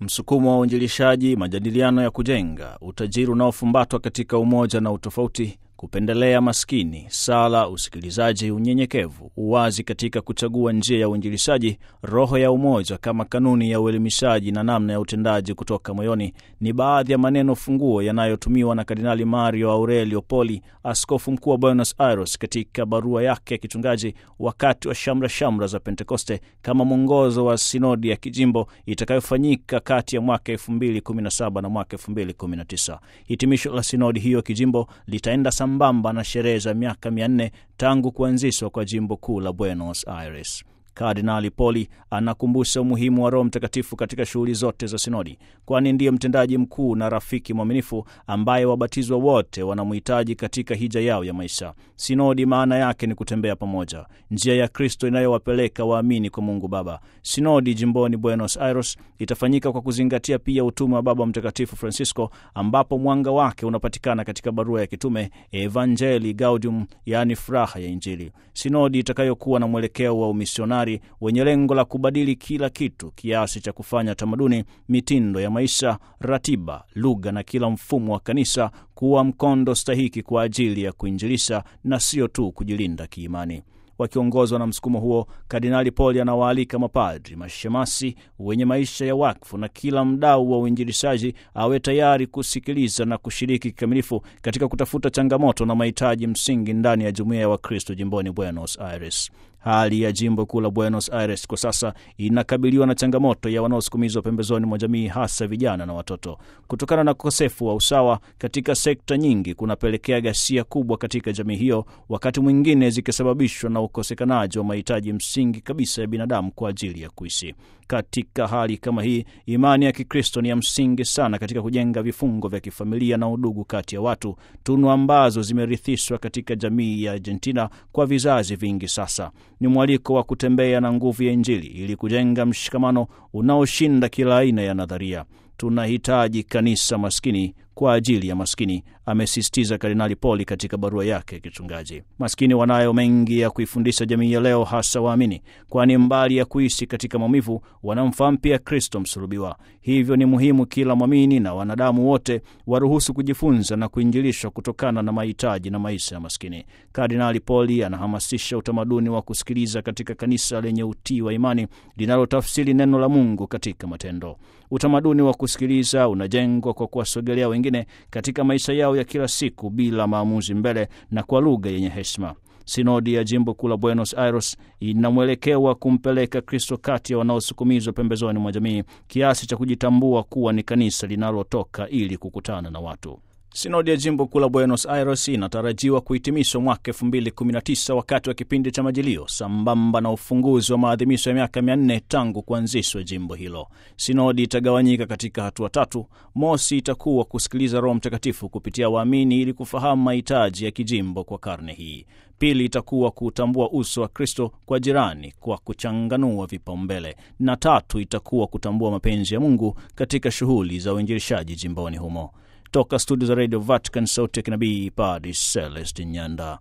Msukumo wa uinjilishaji, majadiliano ya kujenga, utajiri unaofumbatwa katika umoja na utofauti, kupendelea maskini, sala, usikilizaji, unyenyekevu, uwazi katika kuchagua njia ya uinjilishaji, roho ya umoja kama kanuni ya uelimishaji na namna ya utendaji kutoka moyoni, ni baadhi ya maneno funguo yanayotumiwa na Kardinali Mario Aurelio Poli, askofu mkuu wa Buenos Aires, katika barua yake ya kichungaji wakati wa shamra shamra za Pentekoste, kama mwongozo wa sinodi ya kijimbo itakayofanyika kati ya mwaka 2017 na mwaka 2019. Hitimisho la sinodi hiyo kijimbo litaenda sambamba na sherehe za miaka mia nne tangu kuanzishwa kwa jimbo kuu la Buenos Aires. Kardinali Poli anakumbusha umuhimu wa Roho Mtakatifu katika shughuli zote za sinodi, kwani ndiye mtendaji mkuu na rafiki mwaminifu ambaye wabatizwa wote wanamhitaji katika hija yao ya maisha. Sinodi maana yake ni kutembea pamoja, njia ya Kristo inayowapeleka waamini kwa Mungu Baba. Sinodi jimboni Buenos Aires itafanyika kwa kuzingatia pia utume wa Baba Mtakatifu Francisco, ambapo mwanga wake unapatikana katika barua ya kitume Evangelii Gaudium, yaani furaha ya Injili. Sinodi itakayokuwa na mwelekeo wa umisionari wenye lengo la kubadili kila kitu kiasi cha kufanya tamaduni, mitindo ya maisha, ratiba, lugha na kila mfumo wa kanisa kuwa mkondo stahiki kwa ajili ya kuinjilisha na sio tu kujilinda kiimani. Wakiongozwa na msukumo huo, Kardinali Poli anawaalika mapadri, mashemasi wenye maisha ya wakfu na kila mdau wa uinjilishaji awe tayari kusikiliza na kushiriki kikamilifu katika kutafuta changamoto na mahitaji msingi ndani ya jumuiya ya Wakristo jimboni Buenos Aires. Hali ya jimbo kuu la Buenos Aires kwa sasa inakabiliwa na changamoto ya wanaosukumizwa pembezoni mwa jamii, hasa vijana na watoto. Kutokana na ukosefu wa usawa katika sekta nyingi, kunapelekea ghasia kubwa katika jamii hiyo, wakati mwingine zikisababishwa na ukosekanaji wa mahitaji msingi kabisa ya binadamu kwa ajili ya kuishi. Katika hali kama hii, imani ya Kikristo ni ya msingi sana katika kujenga vifungo vya kifamilia na udugu kati ya watu, tunu ambazo zimerithishwa katika jamii ya Argentina kwa vizazi vingi sasa. Ni mwaliko wa kutembea na nguvu ya Injili ili kujenga mshikamano unaoshinda kila aina ya nadharia. Tunahitaji kanisa maskini kwa ajili ya maskini, amesisitiza Kardinali Poli katika barua yake ya kichungaji. Maskini wanayo mengi ya kuifundisha jamii ya leo, hasa waamini, kwani mbali ya kuishi katika maumivu, wanamfahamu pia Kristo msulubiwa. Hivyo ni muhimu kila mwamini na wanadamu wote waruhusu kujifunza na kuinjilishwa kutokana na mahitaji na maisha ya maskini. Kardinali Poli anahamasisha utamaduni wa kusikiliza katika kanisa lenye utii wa imani linalotafsiri neno la Mungu katika matendo. Utamaduni wa kusikiliza unajengwa kwa kuwasogelea wengine katika maisha yao ya kila siku bila maamuzi mbele na kwa lugha yenye heshima. Sinodi ya jimbo kuu la Buenos Aires ina mwelekeo wa kumpeleka Kristo kati ya wanaosukumizwa pembezoni mwa jamii kiasi cha kujitambua kuwa ni kanisa linalotoka ili kukutana na watu. Sinodi ya jimbo kuu la Buenos Aires inatarajiwa kuhitimishwa mwaka 2019 wakati wa kipindi cha Majilio, sambamba na ufunguzi wa maadhimisho ya miaka 400 tangu kuanzishwa jimbo hilo. Sinodi itagawanyika katika hatua tatu. Mosi itakuwa kusikiliza Roho Mtakatifu kupitia waamini ili kufahamu mahitaji ya kijimbo kwa karne hii. Pili itakuwa kutambua uso wa Kristo kwa jirani kwa kuchanganua vipaumbele, na tatu itakuwa kutambua mapenzi ya Mungu katika shughuli za uinjilishaji jimboni humo. Toka studio za Radio Vatican, sauti ya kinabii, Padre Celestin Nyanda.